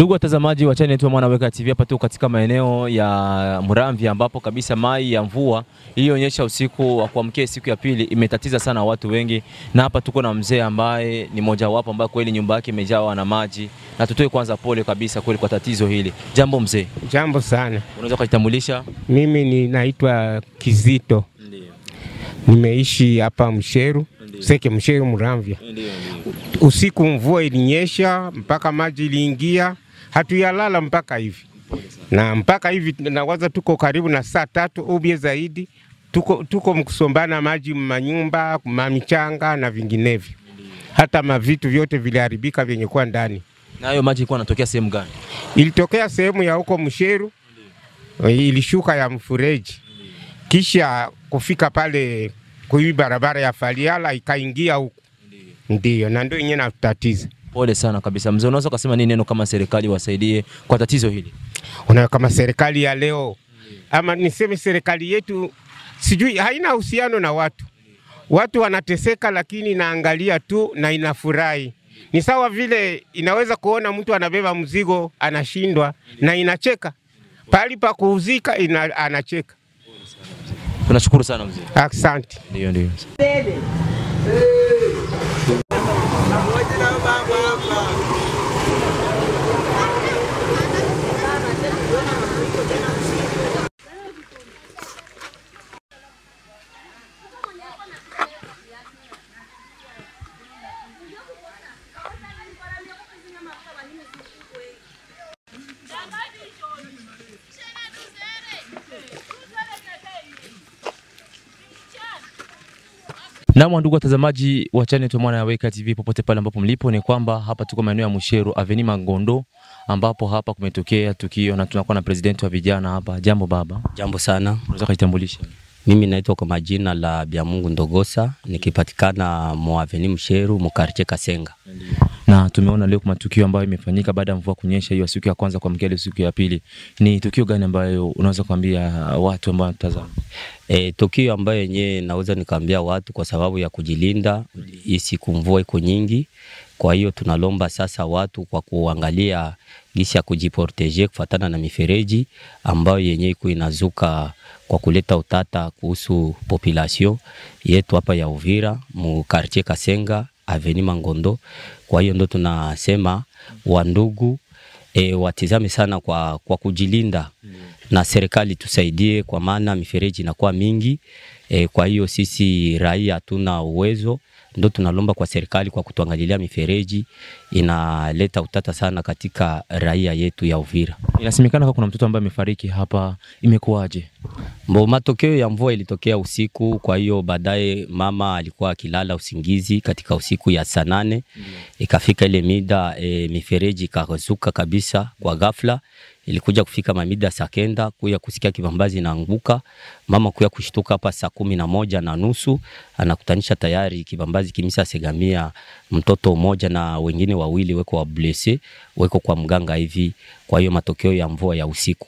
Ndugu watazamaji wa channel yetu ya Mwanaweka TV, hapa tu katika maeneo ya Muramvya ambapo kabisa mai ya mvua iliyoonyesha usiku wa kuamkia siku ya pili imetatiza sana watu wengi, na hapa tuko na mzee ambaye ni mojawapo ambaye kweli nyumba yake imejawa na maji, na tutoe kwanza pole kabisa kweli kwa tatizo hili. Jambo mzee, Jambo sana. unaweza kujitambulisha? Mimi ninaitwa Kizito, Ndio, nimeishi hapa Msheru Seke, Msheru Muramvya. ndio, Usiku mvua ilinyesha mpaka maji iliingia, hatuyalala mpaka hivi na mpaka hivi nawaza tuko karibu na saa tatu ubie zaidi, tuko, tuko mkusombana maji manyumba mamichanga na vinginevyo, hata mavitu vyote viliharibika vyenye kuwa ndani. Na hayo maji ilikuwa yanatokea sehemu gani? Ilitokea sehemu ya huko Msheru, ilishuka ya mfereji, kisha kufika pale kui barabara ya Faliala ikaingia huku, ndiyo na ndio yenyewe natatiza. Pole sana kabisa mzee, unaweza kusema nini neno kama serikali wasaidie kwa tatizo hili? Una kama serikali ya leo ama niseme serikali yetu, sijui haina uhusiano na watu. Watu wanateseka, lakini inaangalia tu na inafurahi. Ni sawa vile inaweza kuona mtu anabeba mzigo anashindwa na inacheka, pahali pa kuuzika ina, anacheka. Tunashukuru sana mzee. Asante. Ndio, ndio. Naam, ndugu watazamaji wa channel yetu Mwanaweka TV popote pale ambapo mlipo, ni kwamba hapa tuko maeneo ya Musheru Avenue Mangondo, ambapo hapa kumetokea tukio na tunakuwa na president wa vijana hapa. Jambo baba, Jambo sana, unaweza kujitambulisha? mimi naitwa kwa majina la Byamungu Ndogosa, nikipatikana Moaveni Msheru Mukarche Kasenga. Na tumeona leo kuna tukio ambayo imefanyika baada ya mvua kunyesha hiyo siku ya kwanza kuamkia ile siku ya pili. Ni tukio gani ambayo unaweza kuambia watu ambao wanatazama? E, tukio ambayo yenyewe naweza nikaambia watu kwa sababu ya kujilinda, hii siku mvua iko nyingi, kwa hiyo tunalomba sasa watu kwa kuangalia gisi ya kujiproteje kufatana na mifereji ambayo yenyewe iko inazuka kwa kuleta utata kuhusu population yetu hapa ya Uvira mu quartier Kasenga Avenue Mangondo. Kwa hiyo ndo tunasema wandugu e, watizame sana kwa, kwa kujilinda na serikali tusaidie, kwa maana mifereji inakuwa mingi e, kwa hiyo sisi raia hatuna uwezo, ndo tunalomba kwa serikali kwa kutuangalilia mifereji, inaleta utata sana katika raia yetu ya Uvira. Inasemekana kama kuna mtoto ambaye amefariki hapa, imekuwaje? Mbo, matokeo ya mvua ilitokea usiku, kwa hiyo baadaye mama alikuwa akilala usingizi katika usiku ya saa nane ikafika ile mida e, mifereji ikazuka kabisa kwa ghafla. Ilikuja kufika mamida saa kenda kuya kusikia kibambazi inaanguka, mama kuya kushtuka hapa saa kumi na moja na nusu anakutanisha tayari kibambazi kimisa segamia mtoto mmoja na wengine wawili weko wa blesse weko kwa mganga hivi. Kwa hiyo matokeo ya mvua ya usiku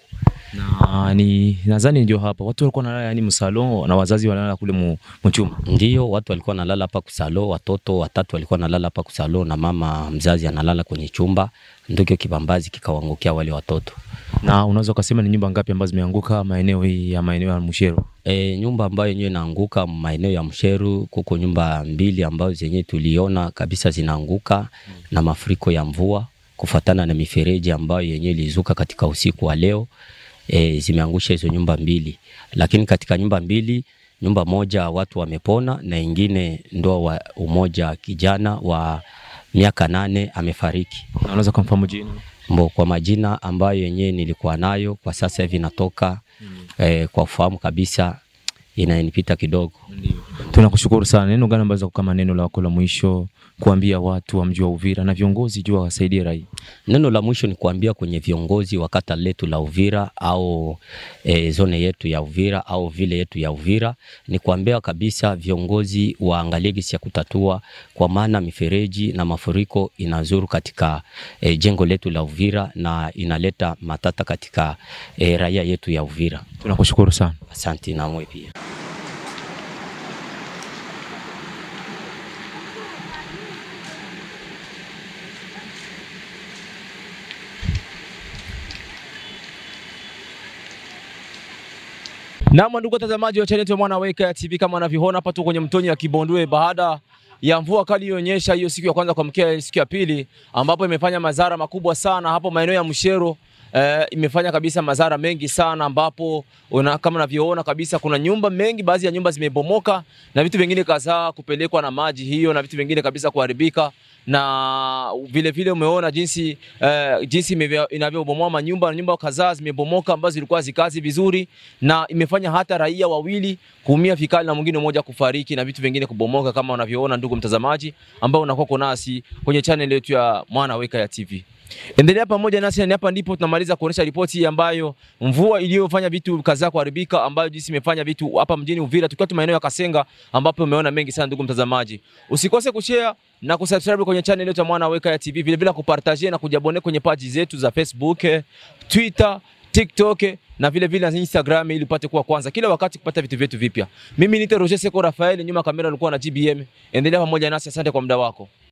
Na ni nadhani ndio hapa watu walikuwa wanalala yani msalon na wazazi wanalala kule mu- mchumba. Ndio, watu walikuwa wanalala hapa kusalo, watoto watatu walikuwa wanalala hapa kusalo na mama mzazi analala kwenye chumba, ndio kibambazi kikawaangukia wale watoto. Na unaweza ukasema ni nyumba ngapi ambazo zimeanguka maeneo hii ya maeneo ya Mushero? E, nyumba ambayo yenyewe inaanguka maeneo ya Msheru, kuko nyumba mbili ambazo zenyewe tuliona kabisa zinaanguka na mafuriko ya mvua kufatana na mifereji ambayo yenyewe ilizuka katika usiku wa leo. E, zimeangusha hizo nyumba mbili, lakini katika nyumba mbili nyumba moja watu wamepona na ingine ndo wa umoja kijana wa miaka nane amefariki. Na unaweza kumfahamu jina? Mbo, kwa majina ambayo yenyewe nilikuwa nayo kwa sasa hivi natoka eh, kwa ufahamu kabisa inanipita kidogo. Tunakushukuru sana. Neno gani ambazo kama neno lako la mwisho kuambia watu wa mji wa Uvira na viongozi jua wasaidie raia? Neno la mwisho ni kuambia kwenye viongozi wa kata letu la Uvira au e, zone yetu ya Uvira au vile yetu ya Uvira, ni kuambia kabisa viongozi waangalie gisi ya kutatua, kwa maana mifereji na mafuriko inazuru katika e, jengo letu la Uvira na inaleta matata katika e, raia yetu ya Uvira. Tunakushukuru sana. Asante namwe pia. Naam, ndugu watazamaji wa channel yetu ya Mwana Weka TV, kama unavyoona hapa tu kwenye mtoni ya Kibondwe baada ya mvua kali ilionyesha hiyo siku ya kwanza kuamkia siku ya pili, ambapo imefanya madhara makubwa sana hapo maeneo ya Mshero. Eh, imefanya kabisa madhara mengi sana ambapo una, kama unavyoona kabisa kuna nyumba mengi, baadhi ya nyumba zimebomoka na vitu vingine kadhaa kupelekwa na maji hiyo na vitu vingine kabisa kuharibika na vile vile umeona jinsi uh, jinsi imevyo- inavyobomoa manyumba nyumba kadhaa zimebomoka ambazo zilikuwa zikazi vizuri, na imefanya hata raia wawili kuumia vikali na mwingine mmoja kufariki na vitu vingine kubomoka, kama unavyoona ndugu mtazamaji, ambao unakuwa uko nasi kwenye channel yetu ya Mwana Weka ya TV. Endelea pamoja nasi na hapa ndipo tunamaliza kuonesha ripoti hii ambayo mvua iliyofanya vitu kadhaa kuharibika, ambayo jinsi imefanya vitu hapa mjini Uvira, tukiwa tu maeneo ya Kasenga, ambapo umeona mengi sana. Ndugu mtazamaji, usikose kushare na kusubscribe kwenye channel yetu ya Mwana Weka ya TV, vile vile kupartager na kujabone kwenye page zetu za Facebook, eh, Twitter, TikTok eh, na vile vile na Instagram ili upate kuwa kwanza kila wakati kupata vitu vyetu vipya. Mimi ni Roger Seko Rafael, nyuma ya kamera alikuwa na GBM. Endelea pamoja nasi, asante kwa muda wako.